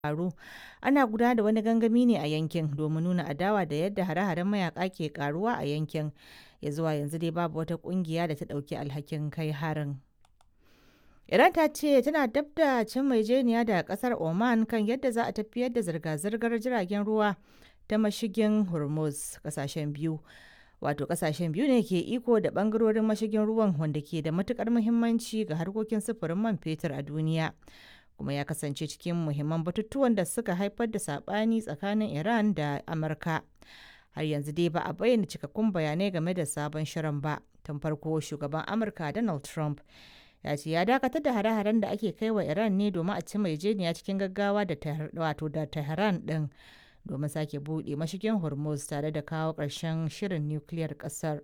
faru ana gudanar da wani gangami ne a yankin domin nuna adawa da yadda hare-haren mayaka ke karuwa a yankin ya zuwa yanzu dai babu wata kungiya da ta dauki alhakin kai harin iran ta ce tana dab da cin maijeniya da kasar oman kan yadda za a tafiyar da zirga-zirgar jiragen ruwa ta mashigin hormuz kasashen biyu wato kasashen biyu ne ke iko da bangarorin mashigin ruwan wanda ke da matukar muhimmanci ga harkokin sufurin man fetur a duniya kuma ya kasance cikin muhimman batutuwan da suka haifar da sabani tsakanin iran da amurka har yanzu dai ba a bayyana cikakkun bayanai game da sabon shirin ba tun farko shugaban amurka donald trump ya ce ya dakatar da hare-haren da ake kai wa iran ne domin a ci maijeniya cikin gaggawa da wato da tehran din domin sake buɗe mashigin hormuz tare da kawo ƙarshen shirin nukiliyar ƙasar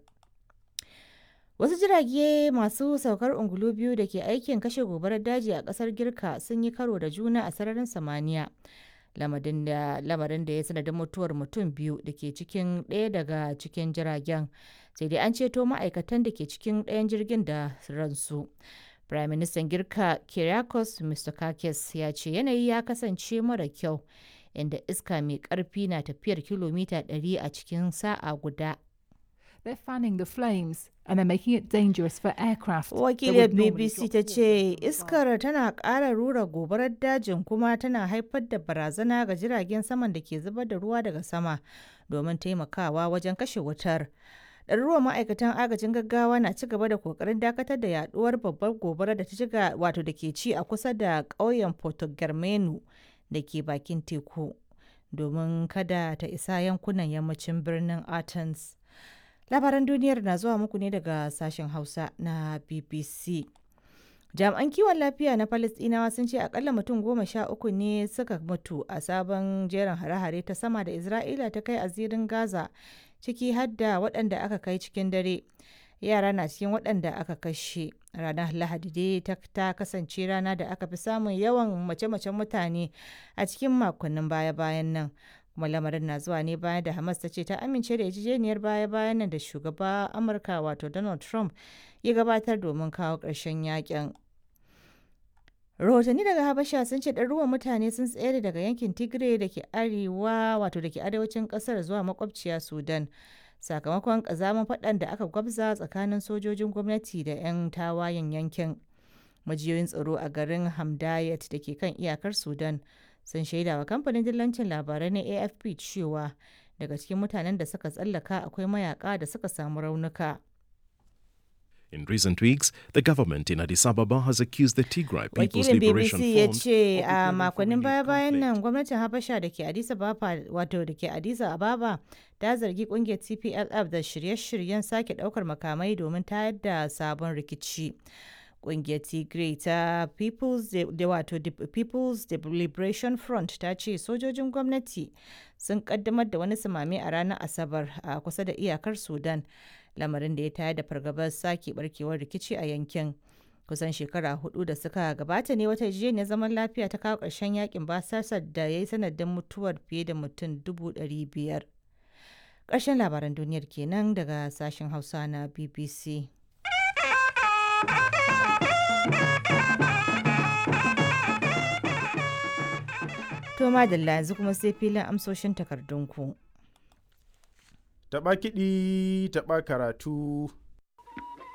wasu jirage masu saukar ungulu biyu da ke aikin kashe gobarar daji a ƙasar girka sun yi karo da juna a sararin samaniya lamarin da ya sanadin mutuwar mutum biyu da ke cikin ɗaya daga cikin jiragen sai dai an ceto ma'aikatan da ke cikin ɗayan jirgin da ransu Prime Minister Girka Kyriakos Mitsotakis ya ce yanayi ya kasance mara kyau inda iska mai ƙarfi na tafiyar kilomita 100 a cikin sa'a guda. They're fanning the flames and they're making it dangerous for aircraft. Wakiliyar BBC ta ce iskar tana ƙara rura gobarar dajin kuma tana haifar da barazana ga jiragen saman da ke zubar da ruwa daga sama domin taimakawa wajen kashe wutar. ɗaruruwan ma'aikatan agajin gaggawa na ci gaba da kokarin dakatar da yaduwar babbar gobara da ta shiga wato da ke ci a kusa da ƙauyen Porto Germano da ke bakin teku domin kada ta isa yankunan yammacin birnin Athens. Labaran duniyar na zuwa muku ne daga sashen Hausa na BBC. Jami'an kiwon lafiya na Falasɗinawa sun ce akalla mutum goma sha uku ne suka mutu a sabon jerin hare-hare ta sama da Isra'ila ta kai a zirin Gaza ciki har da waɗanda aka kai cikin dare. Yara na cikin waɗanda aka kashe. Ranar Lahadi dai ta kasance rana da aka fi samun yawan mace-macen mutane a cikin makonnin baya-bayan nan. kuma lamarin na zuwa ne bayan da Hamas ta ce ta amince da yarjejeniyar baya-bayan nan da shugaba Amurka wato Donald Trump ya gabatar domin kawo ƙarshen yakin. rahotanni daga habasha sun ce ɗaruruwan mutane sun tsere daga yankin tigray da ke arewa wato da ke arewacin ƙasar zuwa makwabciya sudan sakamakon ƙazamin faɗan da aka gwabza tsakanin sojojin gwamnati da 'yan tawayen yankin majiyoyin tsaro a garin hamdayat da ke kan iyakar sudan sun shaida wa kamfanin dillancin labarai na afp cewa daga cikin mutanen da suka tsallaka akwai mayaka da suka samu raunuka In recent weeks, the government in Addis Ababa has accused the Tigray People's Wakilin Liberation BBC ya Front ce of a preparing for makonnin renewed baya-bayan nan conflict. gwamnatin Habasha da ke Addis Ababa wato da ke Addis Ababa ta zargi kungiyar TPLF da shirye-shiryen sake daukar makamai domin tayar da sabon rikici. Kungiyar Tigray ta People's da wato the People's Liberation Front ta ce sojojin gwamnati sun kaddamar da wani samame a ranar Asabar a kusa da iyakar Sudan. lamarin da ya tayar da fargabar sake barkewar rikici a yankin kusan shekara hudu da suka gabata ne wata yarjejeniyar zaman lafiya ta kawo ƙarshen yakin basasar da ya yi sanadin mutuwar fiye da mutum dubu ɗari biyar ƙarshen labaran duniyar kenan daga sashen hausa na bbc to madalla yanzu kuma sai filin amsoshin takardunku Taɓa kiɗi, taɓa karatu,